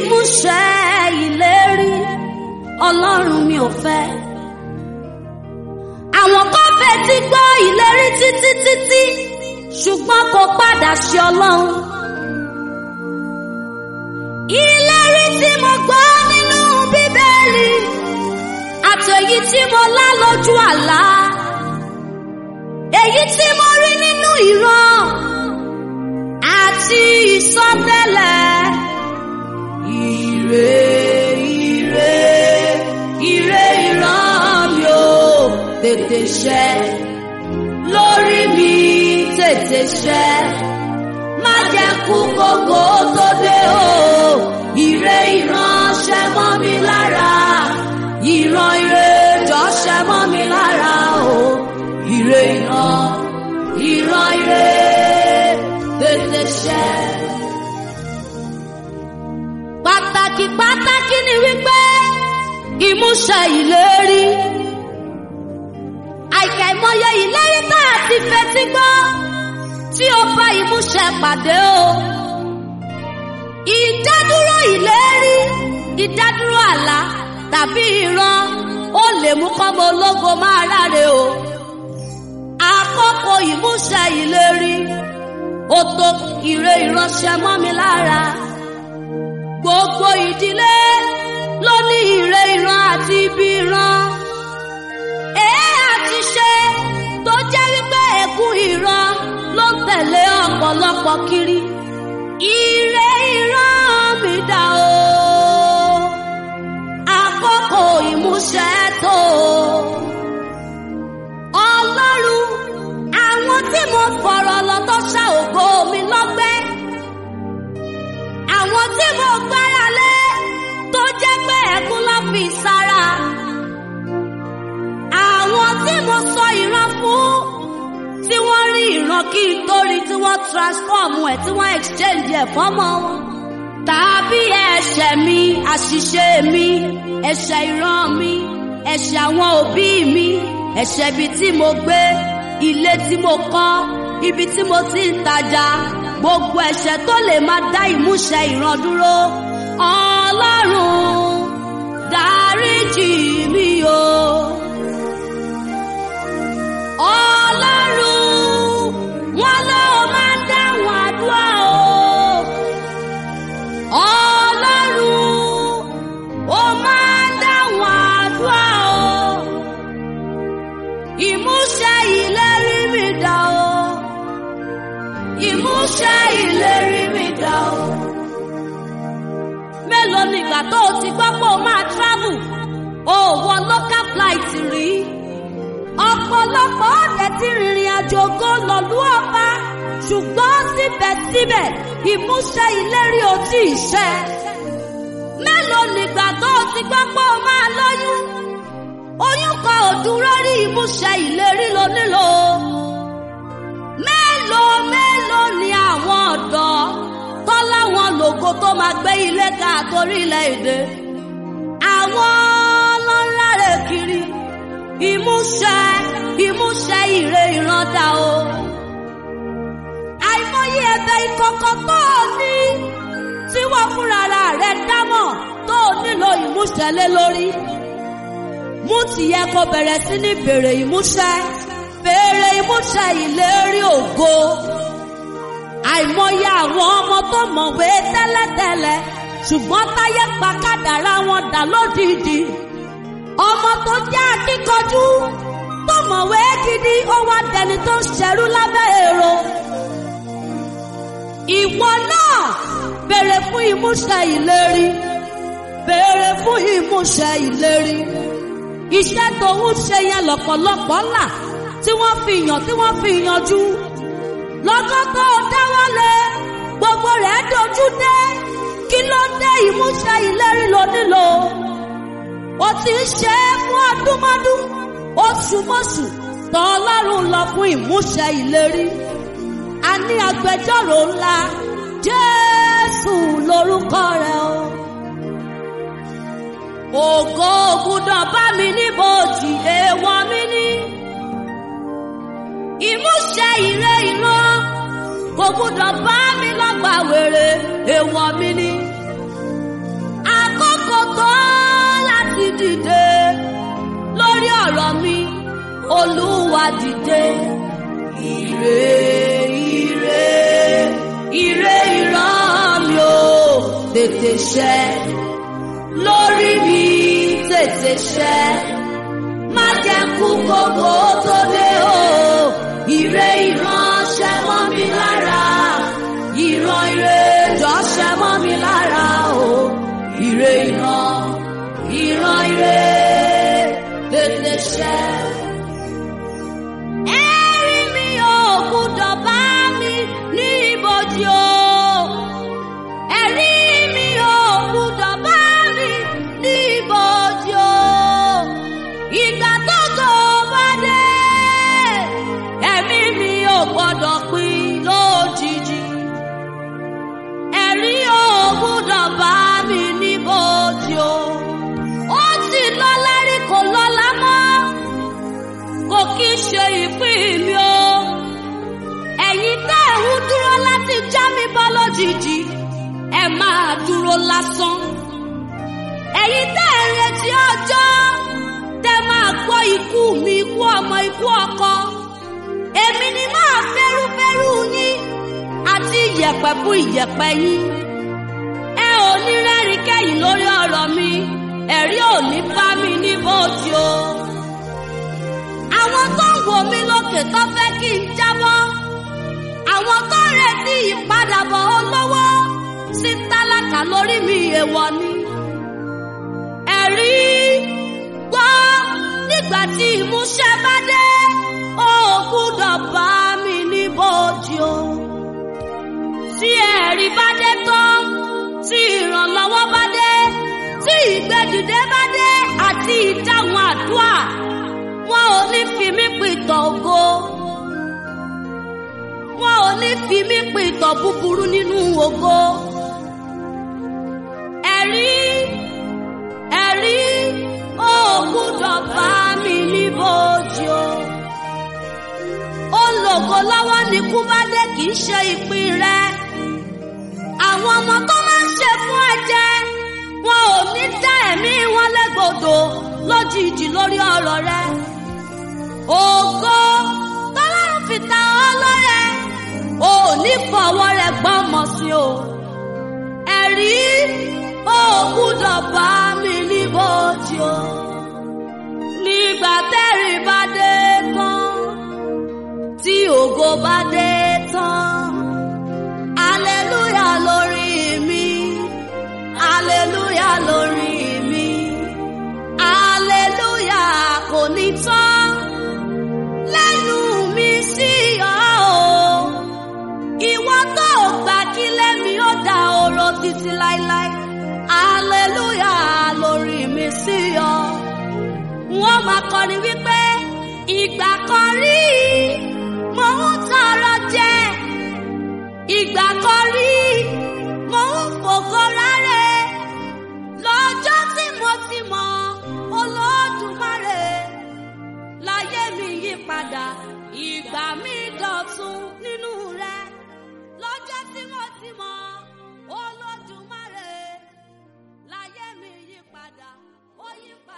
ìmúṣẹ ìlérí ọlọ́run mi ò fẹ́. àwọn kan fetí gbọ́ ìlérí títí títí ṣùgbọ́n kò padà ṣe ọlọ́run. ìlérí tí mo gbọ́ nínú bíbélì àtẹ̀yí tí mo lá lójú àlá èyí tí mo rí nínú ìran àti ìsọtẹ́lẹ̀ ire ire ire ìran mi ò tètè ṣẹ lórí mi tètè ṣẹ má jẹ́ kú kókó tó dé o ire ìran ṣẹ mọ́ mi lára ìran ire jọ ṣẹ mọ́ mi lára o ire ìran ìran ire tètè ṣẹ. pàtàkì pàtàkì ni wípé ìmúṣẹ ìlérí àìkàìmọye ìlérí tá a ti fetí gbọ́ tí ó bá ìmúṣẹ pàdé o ìdádúró ìlérí ìdádúró àlá tàbí ìran ó lè mú kọ́mọ ológo máa ráre o àkókò ìmúṣẹ ìlérí ó tó ire ìránṣẹ́ mọ́ mi lára gbogbo ìdílé ló ní ire ìran àti ibi ìran èé àti ṣe tó jẹ́ wípé ẹ̀kún ìran ló ń tẹ̀lé ọ̀pọ̀lọpọ̀ kiri ire ìran mi dà o àkókò ìmúṣẹ tó ọlọ́run àwọn tí mo fọ̀rọ̀ lọ tó ṣá ògo mi lọ́gbẹ́ àwọn tí mo gbára lé tó jẹ́ pé ẹ̀kún ló fi sára àwọn tí mo sọ ìran fún tí wọ́n rí ìran kí n tó rí tí wọ́n transform ẹ̀ tí wọ́n exchange ẹ̀ fọ́mọ wọn tàbí ẹ̀ṣẹ̀ mi àṣìṣe mi ẹ̀ṣẹ̀ ìran mi ẹ̀ṣẹ̀ àwọn òbí mi ẹ̀ṣẹ̀ ibi tí mo gbé ilé tí mo kọ́ ibi tí mo ti ń tajà gbogbo ẹ̀ṣẹ̀ tó lè máa dá ìmúṣẹ ìran dúró ọlọ́run dáríjì mi o. ọlọ́run wọn ló máa ń dáhùn àdúrà o. ọlọ́run ó máa ń dáhùn àdúrà o. ìmúṣẹ ìlérí mi dà o. ìmúṣẹ ìlérí mi dà o. mélòó nígbà tó o ti gbọ́ pé o máa travel o wọ local flight rí ọ̀pọ̀lọpọ̀ ọ̀dẹ̀ ti rìnrìn àjò gan lọ́lú ọba ṣùgbọ́n síbẹ̀síbẹ̀ ìmúṣẹ ìlérí ò tí ì ṣẹ. mélòó nígbà tó o ti gbọ́ pé o máa lóyún oyún kan ò dúró rí ìmúṣẹ ìlérí ló nílò. mélòó mélòó ni àwọn ọ̀dọ́ tó láwọn lògo tó máa gbé ilé ká àtòrílẹ̀ èdè àwọn ọlọ́run rẹ̀ kiri ìmúṣẹ ìmúṣẹ ìre ìrandà o. àìmọye ẹ̀bẹ̀ ìkọ̀kọ̀ tó o ní tí wọ́n fúnra rẹ̀ dámọ̀ tó o nílò ìmúṣẹ lé lórí. mú tìyẹ kó bẹ̀rẹ̀ sí ní bèrè ìmúṣẹ bèrè ìmúṣẹ ìlérí ògo. àìmọye àwọn ọmọ tó mọ̀wé tẹ́lẹ̀tẹ́lẹ̀ ṣùgbọ́n táyé pa kádàrá wọn dà lódìdí ọmọ tó jẹ́ akíkanjú tó mọ̀wé gidi ó wá dẹni tó ṣẹrú lábẹ́ èrò. ìwọ náà béèrè fún ìmúṣẹ ìlérí béèrè fún ìmúṣẹ ìlérí. iṣẹ́ tó ń ṣe yẹn lọ́pọ̀lọpọ̀ là tí wọ́n fi yàn tí wọ́n fi yanjú. lọ́gán tó dáwọ́lé gbogbo rẹ̀ dojú dé kí ló dé ìmúṣẹ ìlérí ló nílò ó ti ń ṣe é fún ọdúnmọ́dún oṣùmọ́ṣù tọ́ ọlọ́run lọ fún ìmúṣẹ ìlérí a ní agbẹjọ́rò ńlá jésù lórúkọ rẹ̀ o. ògo ògùdàn bá mi níbòjì èèwọ̀ mi ní. ìmúṣẹ ìre ìran kò gbúdọ̀ bá mi lọ́gbà wèrè èèwọ̀ mi ní. dìde lórí ọ̀rọ̀ mi olúwa dìde ire ire ire ìran mi ò tètè ṣẹ lórí mi tètè ṣẹ má jẹ́ kú gbogbo tó dé o ire ìran ṣẹ mọ́ mi lára ìran ire jọ ṣẹ mọ́ mi lára o ire ìran ìran ire tètè ṣẹ. Ẹ̀rí mi ò gbúdọ̀ bá mi ní ibojì o. Ẹ̀rí mi ò gbúdọ̀ bá mi ní ibojì o. Ìgbà tó tó bá dé, ẹ̀mí mi ò gbọ́dọ̀ pín lójijì. Ẹ̀rí ò gbúdọ̀ bá mi ní ibojì o. Ó ti lọ́lá rí kò lọ́lá mọ́ kò kí í ṣe ìpín mi o. ẹ̀yin tẹ́ ẹ̀ ń dúró láti já mi bọ́ lójijì ẹ máa dúró lásán. ẹ̀yin tẹ́ ẹ̀ ń retí ọjọ́ tẹ́ máa gbọ́ ikú mi ikú ọmọ ikú ọkọ. èmi ni máa fẹ́rúfẹ́rú yín àti ìyẹ̀pẹ̀ fún ìyẹ̀pẹ̀ yín. ẹ ò ní rẹ́rìn kẹ́yìn lórí ọ̀rọ̀ mi ẹ̀rí ò ní bá mi ní bóòtì o àwọn tó ń wò mí lókè tó fẹ́ kí n jábọ́ àwọn tó ń retí ìpadàbọ̀ olówó sí tálákà lórí mi èèwọ̀ ni. ẹ̀rí gbọ́ nígbà tí ìmúṣẹ bá dé ó gbúdọ̀ bá mi ní bòjì o. tí ẹ̀rí bá dé tán tí ìrànlọ́wọ́ bá dé tí ìgbẹ́dìde bá dé àti ìdáhùn àdúrà wọn ò ní fi mí pìtàn ògo wọn ò ní fi mí pìtàn búburú nínú ògo ẹ̀rí ẹ̀rí ó gbúdọ̀ bá mi ní bòjì o ó lògo lọ́wọ́ ní kú bá dé kì í ṣe ìpín rẹ àwọn ọmọ tó máa ń ṣe fún ẹ̀jẹ̀ wọn ò ní dá ẹ̀mí wọn légbodò lójijì lórí ọ̀rọ̀ rẹ ògo tọ́lọ́run fi ta ọ́ lọ́rẹ ò ní fọwọ́ rẹ gbọ́mọ sí o ẹ̀rí ó gbúdọ̀ bá mi ní bòjì o nígbà tẹ́rì bá dé tán tí ògo bá dé tán aleluya lórí mi aleluya lórí mi aleluya kò ní tán lẹ́nu mi sí ọ o ìwọ tó gbà kí lẹ́mi ó da oró títí láéláé aleluya lórí mi sí ọ wọ́n máa kọrin wípé ìgbà kan rí mo ń tọrọ jẹ ìgbà kan rí mo ń fògo rárẹ lọ́jọ́ tí mo ti mọ olódùmarè láyé mi yí padà ìgbà mi dọ̀tun nínú rẹ lọ́jọ́ tí mo ti mọ olódùmarè láyé mi yí padà ó yí padà.